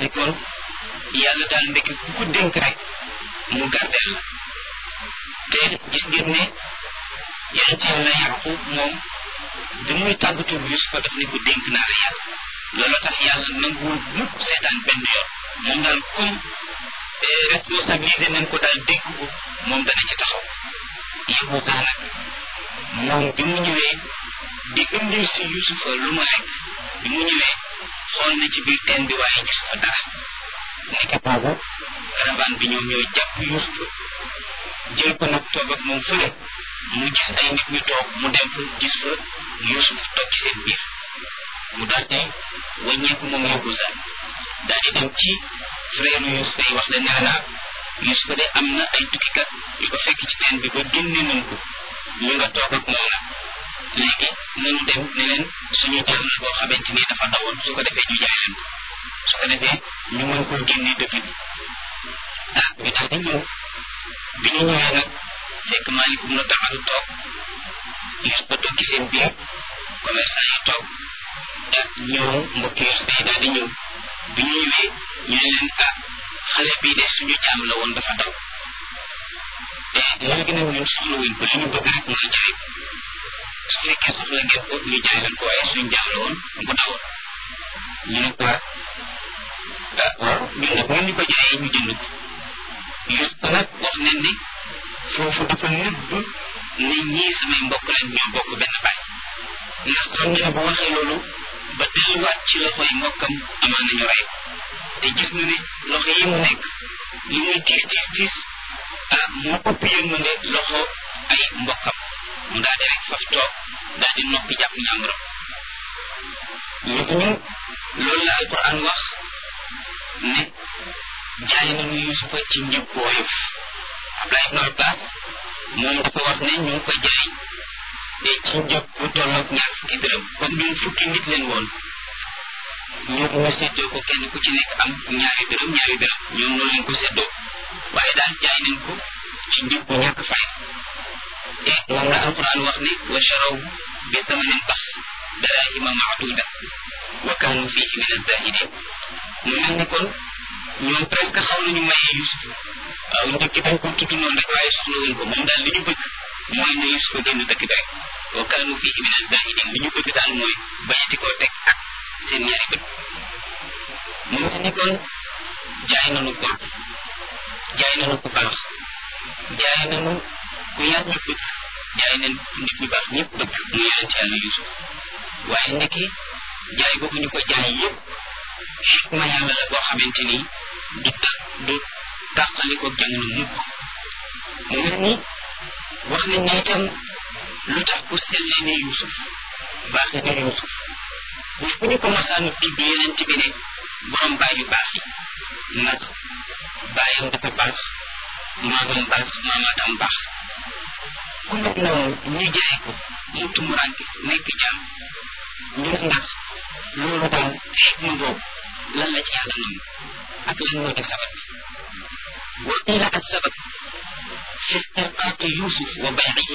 ni kon yàlla daal ndekki ku ko dénk rek mu gardeel la te gis ngeen ne yonent yàlla yaqub moom bi muy tàggatu Yusufa daf ni ko dénk naa la yàlla loolu tax yàlla nanguwul mukk seetaan benn yoon moom daal comme responsabilisé nañ ko daal dénk ko moom dana ci taxaw yëgu sax nag moom bi mu ñëwee di indil si Yusufa lu ma lekk bi mu ñëwee xool na ci biir teen bi waaye gis fa dara nekk boobu caravane bi ñoom ñooy jàpp Yusufa jël ko nag toog ak moom fële mu gis ay nit ñu toog mu dem fa gis fa Yusuf toog ci seen biir mu daal di wàññeeku moom Yahuza daal di dem ci frère Yusufa yi wax leen ne naa Yusufa de am na ay tukkikat yu ko fekk ci teen bi ba génne nañ ko ñu nga toog ak moom nag léegi nañu dem ne leen suñu jàll la boo xamante ni dafa dawoon su ko defee ñu jaay leen ko su ko defee ñu mën koo génne dëkk bi ah ñu daal di ñëw bi ñu ñëwee nag fekk maalikum na taxalu toog Yusufa toog ci seen biir commerçant yi toog ah ñëw mbokki Yusufa yi daal di ñëw bi ñu ñëwee ñu ne leen ah xale bii de suñu jaam la woon dafa daw te léegi nag ñun soxla wuñ ko li ñu bëgg rek mooy jaay ko su fekkee soxla ngeen ko ñu jaay leen ko waaye suñu jaam la woon bu dawoon ñu ne ko ah waaw ñun nag ngeen ñu ko jaayee ñu jënd ko Yusufa nag wax nañ ni foofu dafa nëbb ne ñii samay mbokk leen ñoo bokk benn baay ndax xam ne bu waxee loolu ba delluwaat ci loxo yi mbokkam amaan nañu rey te gis na ne loxo yi mu nekk li muy tiis tiis tiis ah moo ëpp yërmande loxo ay mbokkam mu daal di rek faf toog daal di noppi jàpp ñàmburam ñu ñu loolu la alquran wax ne jaay nañu yusufa ci njëg bu woyof Abdullah ibn Abbas moom dafa wax ne ñu ngi ko jaay te ci njëg bu tolloog ñaar fukki dërëm comme ñun fukki nit leen woon ñu ñu séddoo ko kenn ku ci nekk am ñaari dërëm ñaari dërëm ñoom noonu leen ko séddoo waaye daal jaay nañ ko ci njëg bu ñàkk fay te moom la alquran wax ne wa charaw bi thamanin bax darahima maaduda wa kaanu fihi min azahidin mu mel ni kon ñoom presque xaw nañu mayee Yusuf waaw njëkk dañ ko tudd noonu rek waaye soxla wuñ ko moom daal li ñu bëgg mooy ne Yusuf génn dëkk bi rek wa kaanu fihi min azahidin li ñu bëgg daal mooy bañati koo teg ak seen ñaari bët mu mel ni kon jaay nañu ko jaay nañu ku baax jaay nañu ku yàlla bëgg jaay nañ nit ñu baax ñëpp bëgg mu yonent yàlla Yusuf waaye ndekki jaay boobu ñu ko jaay yëpp xikma yàlla la boo xamante ni du ta du tàqali ko jamono mukk mu mel ni wax nañ ne itam lu tax ku sellee ne Yusuf baaxe ne Yusuf bu fu ñu ko masaanu tudd yeneen bi ne borom baay yu baax yi ndax baayam dafa baax maamam baax maamaatam baax ku mel noonu ñu jaay ko mu tumuranke nekk jaam ñu ndax loolu daal xikma boobu lan la ci yàlla nam ak lan moo di sabab bi wa qila ak sabab fi istirqaaqi yusuf wa baycihi